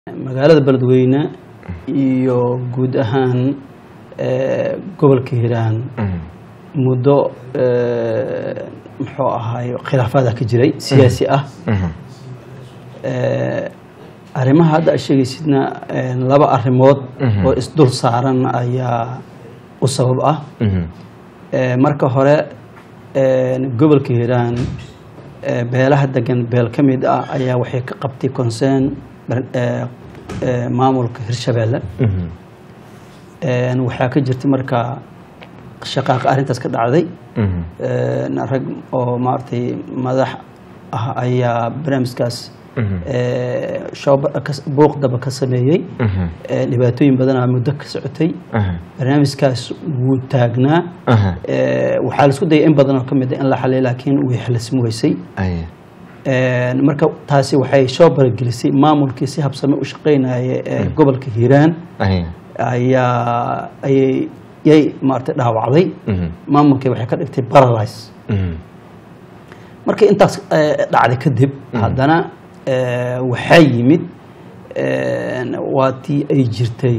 magaalada beledweyne iyo guud ahaan eh, gobolka hiiraan muddo eh, muxuu ahaay khilaafaada ka jiray siyaasi ah Eh, arrimaha hadda aad sheegaysidna eh, laba arrimood Mhm. oo isdul saaran ayaa u sabab ah Eh, marka hore eh, gobolka hiiraan eh, beelaha degan beel ka mid ah ayaa waxay ka qabtay concern bar- eh, eh, maamulka hirshabeelle Eh, waxaa ka jirta marka shaqaaqa arrintaas ka dhacday Eh, rag oo maaragtay madax ah ayaa barnaamijkaas eh, shooba- kas- buuqdaba ka sameeyey Eh, dhibaatooyin badanaa muddo ka socotay barnaamijkaas wuu taagnaa Eh, waxaa la isku dayay in badan oo ka mid ah in la xaliyo laakiin way xalismi weysay Eh, marka taasi waxay soo baragelisay maamulkii si habsame u shaqeynaya ee gobolka hiiraan ayaa ayay yay maaragtay dhaawacday maamulkii waxay ka dhigtay paralyze markii intaas eh, dhacday kadib haddana eh, waxaa yimid eh, waa tii ay jirtay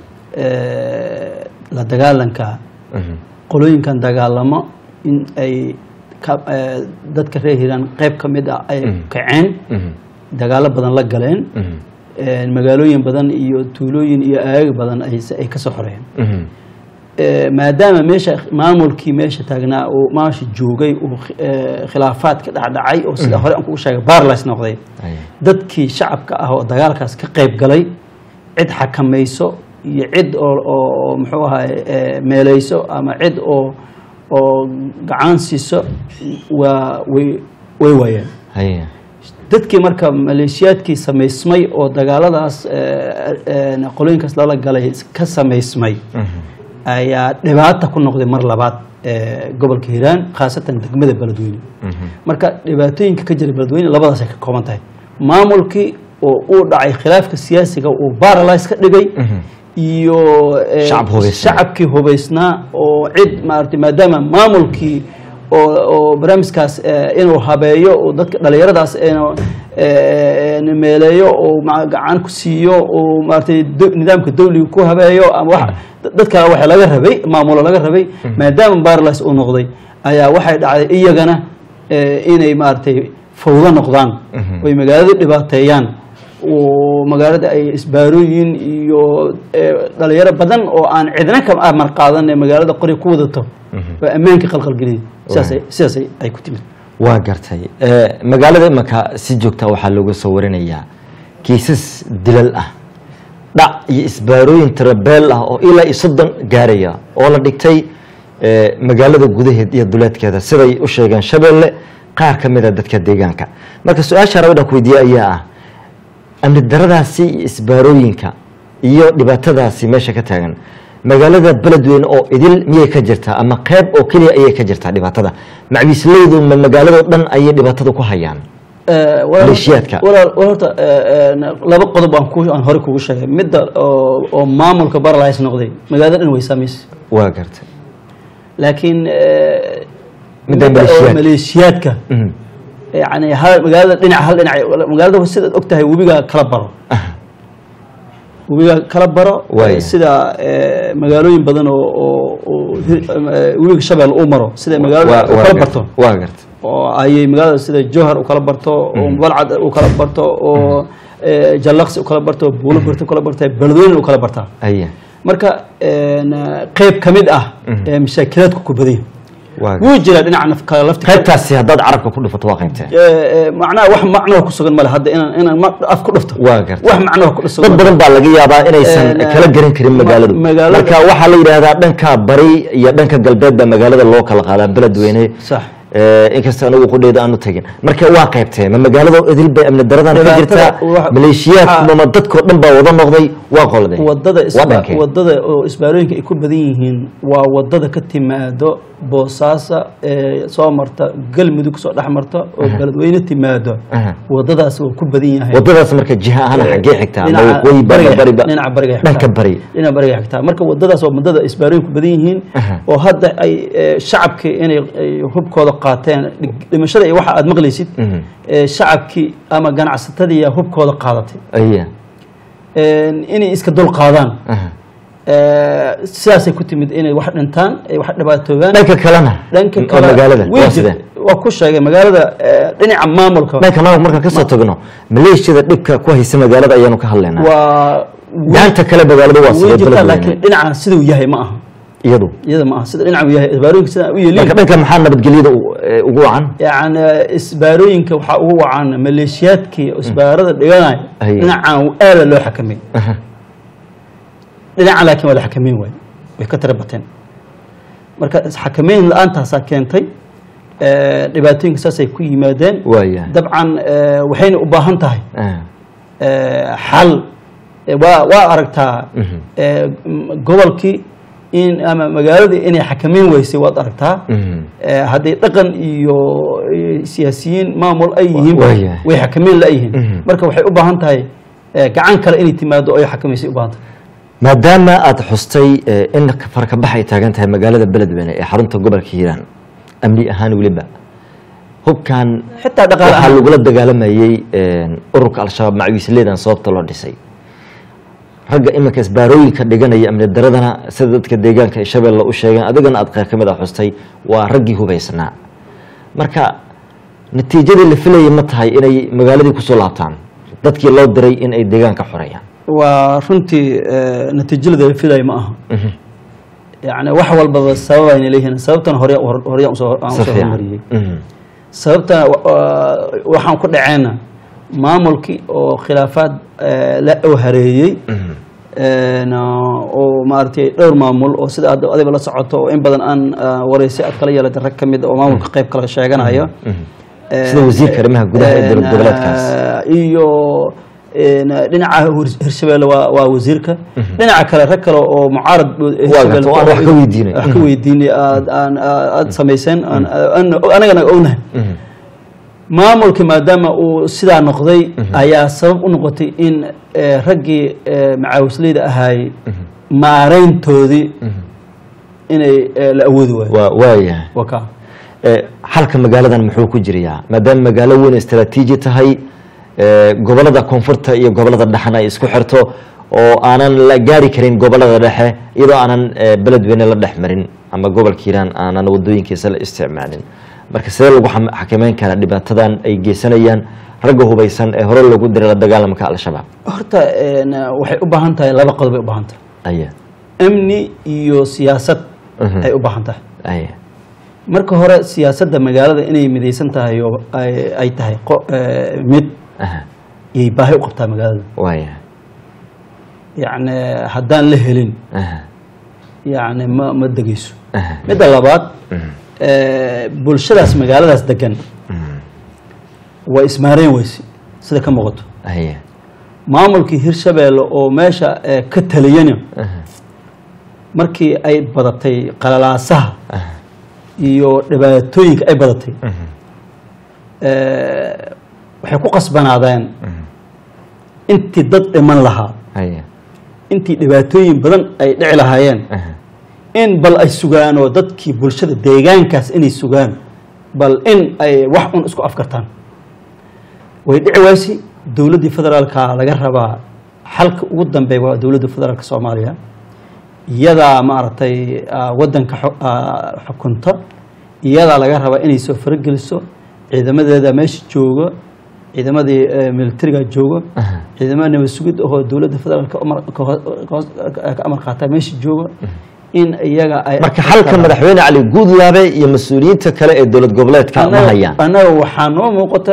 eh, la dagaalanka qolooyinkan dagaalamo in ay ka- eh, dadka reer hiiraan qayb ka mid ah ay kaceen dagaalo badan la galeen eh, magaalooyin badan iyo tuulooyin iyo aag badan ay ay ka soo xoreeyeen Eh, maadaama meesha maamulkii meesha taagnaa uu maasha joogay uu eh, khilaafaad ka dhacdhacay oo sida hore aan kugu sheegay barlis noqday dadkii shacabka ah oo dagaalkaas ka qayb galay cid xakamayso iyo cid oo oo- oo muxuu ahaay eh, meeleyso ama cid oo oo gacan siiso waa way way waayeen dadkii marka maleeshiyaadkii samaysmay oo dagaaladaas eh, eh, qolooyinkaas lala galay ka samaysmay ayaa dhibaata ku noqday mar labaad ee gobolka hiiraan khaasatan degmada beledweyne marka dhibaatooyinka ka jira beledweyne labadaas ay ka kooban tahay maamulkii oo uu dhacay khilaafka siyaasiga uu paralyze ka dhigay iyo eh, Shacab hubaysnaa. shacabkii hubaysnaa oo cid maaragtay maadaama maamulkii oo oo barnaamijkaas eh, inuu habeeyo oo dadka dhalinyaradaas inuu eh, eh, meeleeyo oo ma- gacan ku siiyo oo maaragtay do- nidaamka dawliga ku habeeyo ama wax dad kale waxa laga rabay maamulo laga rabay maadaama barlas uu noqday ayaa waxay dhacday iyagana eh, inay maaragtay fawdo noqdaan oy magaalada dhibaateeyaan oo magaalada ay isbaarooyin iyo eh, dhalinyaro badan oo aan cidna ka amar qaadan ee magaalada qori ku wadato waa ammaanka qalqalgeliyay sidaasay sidaasay ay ku timid waa gartay magaalada imaka si joogta waxaa looga soo warinayaa kiisas dilal ah dhac iyo isbaarooyin tirabeel ah oo ilaa iyo soddon gaaraya oo la dhigtay eh, magaalada gudaheed iyo duleedkeeda siday u sheegeen shabeelle qaar ka mid a dadka deegaanka marka su-aasha rabadhan ku weydiiye ayaa ah amni daradaasi iyo isbaarooyinka iyo dhibaatadaasi meesha ka taagan magaalada beledweyne oo idil miyay ka jirtaa ama qeyb oo keliya ayay ka jirtaa dhibaatada macwiisleydu ma magaaladoo dhan ayay dhibaatada ku hayaan Eh, walaal- Maleeshiyaadka. walaal walaal horta eh, eh, laba qodob aan ku aan hore kugu sheegay midda oo oo maamulka barlays noqday magaalada dhan way saamaysay waa gartay laakiin eh, Midda midda oo maleeshiyaadka. maleeshiyaadka Mhm. yani hal magaalada dhinac hal dhinac magaalada sidaad og tahay webiga kala baro webiga kala baro Waaya. eh, sida eh, magaalooyin badan oo oo- oo hir- eh, webiga shabeel uu maro sida magaalada Waa- u waa kala gartay. barto waa gartay oo ayay magaalada sida jowhar u kala barto oo balcad u kala barto oo eh, jallaqsi u kala barto buulo barto u kala barta beledweyne u kala bartaa aya marka een, qeyb ka mid ah ee mashaakilaadku ku badan waa gartay. wuu jiraa dhinaca naf kala lafti qaybtaasi haddaad carabka ku dhufato waa qaybtee macnaha wax macnoo ku sugan male hadda inaan inaan ma- af ku dhufto waa gartay wax macnoo ku dad sugan badan baa laga yaabaa inaysan Een, kala garan karin ma- magaaladu magaalada- marka waxaa la yidhaahdaa dhanka bari iyo dhanka galbeed baa magaalada loo kala qaadaa beledweyne sax Eh, inkasta anigu qudheeda aanu tagin marka waa qaybtee ma magaalada idil bay amni daradan ka Dhibaatada jirtaa wax- maleeshiyaadku ma dadkoo dhan baa wada noqday waa qolday wadada waa isba- dhankee wadada oo isbaarooyinka ay ku badan yihiin waa wadada ka timaado boosaasa ee soo marta galmudug soo dhex marta oo beledweyne timaado Aha. wadadaas waa ku badan yahay wadadaas marka jiha ahaan xaggee xigtaa ma Dhinaca waqooyi bari bariga- bariba dhinaca bariga xigtaa. dhanka bari dhinaca bariga xigtaa marka wadadaas waa wadada isbaarooyin ku badan yihiin Aha. oo hadda ay eh, shacabkii inay ay hubkooda qaateen dhig- dhimashada iyo waxa aad maqlaysid Mhm. eh, shacabkii ama ganacsatadii yaa hubkooda qaadatay aya inay iska dul qaadaan aha. sidaasay ku timid inay wax dhintaan ay wax dhibaatoobaan dhanka kalena dhanka oo kale magaalada way waa jir- sidee waa ku sheegay magaalada eh, dhinaca maamulka dhanka maamulka markaan kasoo tagno maleeshiyada dhibka ku haysa magaalada ayaanu ka hadlaynaa waa gacanta kale magaalada waa way sidee jirtaa beledweyne laakiin dhinaca siduu yahay ma aha iyadu iyada ma aha sida dhinaca uu yahay isbaarooyinka sida u marka yeeliin dhanka maxaa nabadgelyada u- ee, ugu wacan yani isbaarooyinka waxaa ugu wacan maleeshiyaadkii isbaarada dhiganaya Aye. dhinacan aada loo xakamay Aha. dhinaca laakiin waa la xakameyn waaye way ka tira bateen marka xakameyn la-aantaasaa keentay eh, dhibaatooyinka saasay ku yimaadeen waaya dabcan eh, waxayna u baahan tahay Ah. eh, xal Eh, waa waa aragtaa Mhm. eh, m- gobolkii in ama magaaladii inay xakameyn weysay waad aragtaa Mhm. Eh, hadday dhaqan iyo eh, siyaasiyiin maamul ay yihiin Waaya. way xakameyn la-yihiin Mhm. marka waxay u baahan tahay eh, gacan kale inay timaado oo ay xakameysay u baahan tahay maadaama aada xustay eh, in farkabax ay taagan tahay magaalada beledweyne ee xarunta gobolka hiiraan amni ahaan weliba hubkan xitaa dhaqaale waxaa ahaan lagula dagaalamayey ururka al-shabaab macawiisleedan sababta loo dhisay ragga iminka isbaarooyinka dhiganaya amni daradana sida dadka deegaanka ay shabeelle u sheegeen adigana aad qayr ka mid a xustay waa raggii hubaysnaa marka natiijadii la filayay ma tahay inay magaaladii kusoo laabtaan dadkii loo diray in ay deegaanka xoreeyaan waa runtii eh, natiijada la filayo ma aha Mhm. yani wax walbaba sabab ayna leeyihiin sababtan hore horeyaan usoo aan Si usoo fiican. hormariyey Mhm. sababta wa- waxaan ku dhaceena maamulkii oo khilaafaad eh, la oo hareeyey Mhm. een, oo maaragtay dhowr maamul oo sida aad adiba la socoto oo in badan aan ah, wareysi aad kala yeelatay rag ka mid oo maamulka qayb kala sheeganayo Mhm. sida wasiirka arrimaha gudaha ee dowlad goboleedkaas Een, iyo een, dhinaca hir- hirshabeelle waa waa wasiirka dhinaca kale rag kale oo mucaarad hirshabeelle oo aan wax ka weydiinay. wax ka weydiinay aad aan aad samayseen aan aan- anagana ognahay Mhm. maamulka maadaama uu sidaa noqday ayaa sabab u noqotay in eh, raggii eh, macaawisleyda ahaayey maareyntoodii inay eh, la awoodi waayo waa waayahay waa kaa Eh, xalka magaaladan muxuu ku jirayaa maadaama magaalo weyn istaraatiiji tahay eh, gobolada koonfurta iyo gobolada dhexena ay isku xirto oo aanan la gaari karin gobolada dhexe iyadoo aanan eh, beledweyne la dhex marin ama gobolka hiiraan aanan wadooyinkiisa la isticmaalin marka sidee lagu xam- xakameyn karaa dhibaatadan ay geysanayaan ragga hubaysan ee hore loogu diray la dagaalamka al-shabaab horta een, waxay u baahan tahay laba qodob ay u baahan tahay aya amni iyo siyaasad Mhm. ay u baahan tahay aya marka hore siyaasadda magaalada inay midaysan tahay oo ay ay tahay qo- eh, mid aha iyay baahi u qabtaa magaalada waaya yacni haddaan la helin aha yacni ma ma degeyso aha midda labaad Mhm. eh, bulshadaas magaaladaas degan Mhm. waa ismaareen weyse sida ka muuqato aya maamulkii hirshabeelle oo meesha eh, ka taliyana aha markii ay badatay qalalaasaha aha iyo dhibaatooyinka ay badatay Mhm. eh, waxay ku qasbanaadeen Mhm. intii dad dhiman lahaa aya intii dhibaatooyin badan ay dhici lahaayeen aha in bal ay sugaan oo dadkii bulshada deegaankaas inay sugaan bal in ay wax un isku afkartaan way dhici waysi dowladdii federaalka laga rabaa xalka ugu dambeeya waa dowladda federaalka soomaaliya iyadaa maaragtay ah, waddanka xu- ah, xukunta iyadaa laga rabaa inay soo farageliso ciidamadeeda meesha jooga ciidamadii eh, militariga jooga aha ciidamada nabad sugid oo dowladda federaalka umar- ka hoos- ka hoos- ka amar qaataa meesha jooga in iyaga ay marka xalka madaxweyne cali guudlaabe iyo mas-uuliyiinta kale ee dowlad goboleedka ma hayaan annaga waxaa noo muuqata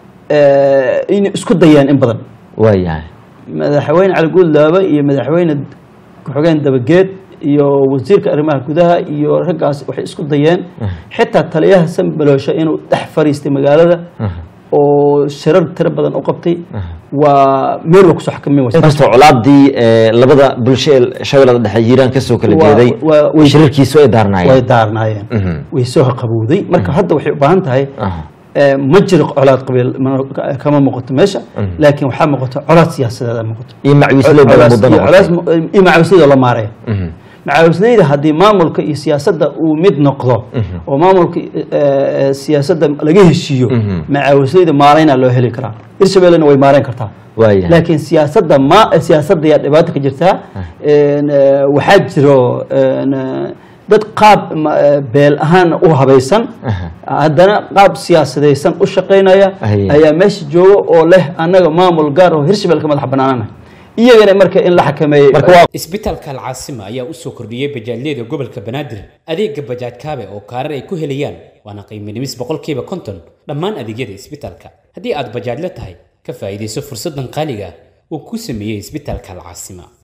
eh, inay isku dayaan in badan waayahay madaxweyne cali guudlaabe iyo madaxweyne ku-xigeen dabageed iyo wasiirka arrimaha gudaha iyo raggaas waxay isku dayeen xitaa taliyaha sambaloosha inuu dhex fariistay magaalada Aha. oo shirar tiro badan u qabtay waa meel waa kusoo xakamin waysa inkastoo colaadii ee, labada bulsho ee shabeellada dhexe hiiraan kasoo kala Waa- jeeday waa- way- shirarkiisu ay way daarnaayeen daarnaayeen Mhm. way soo qabowday marka hadda waxay u baahan tahay Aha. eh, ma jiro colaad qabiil ma- kama muuqato meesha laakiin waxaa muuqato colaad siyaasadeed muuqato iyo macwiisley badan Colaas- muddo iyo noqotay colaas- iyo macawisyada la maaraya Mhm. macaawisleyda haddii maamulka iyo siyaasadda uu mid noqdo oo maamulka eh, eh, siyaasadda laga heshiiyo macaawisleyda maaraynaa loo heli karaa hirshabellena way maarayn kartaa waayahay laakiin siyaasadda ma siyaasadda ayaa dhibaato ka jirtaa Een, eh, waxaa jiro een, eh, dad qaab ma- eh, beel ahaan u habaysan haddana qaab siyaasadaysan u shaqaynaya Aye. ayaa meesha jooga oo leh annaga maamul gaar oo hirshabelle ka madax banaanana iyagana marka in la xakameeyey marka waa isbitaalka alcaasima ayaa u soo kordhiyey bajaajyada gobolka banaadir adeega bajaaj kaabe oo kaarar ay ku helayaan waana qiimo dhimis boqolkiiba konton dhammaan adeegyada isbitaalka haddii aad bajaajla tahay ka faa'iidayso fursaddan qaaliga ah uu ku sameeyey isbitaalka alcaasima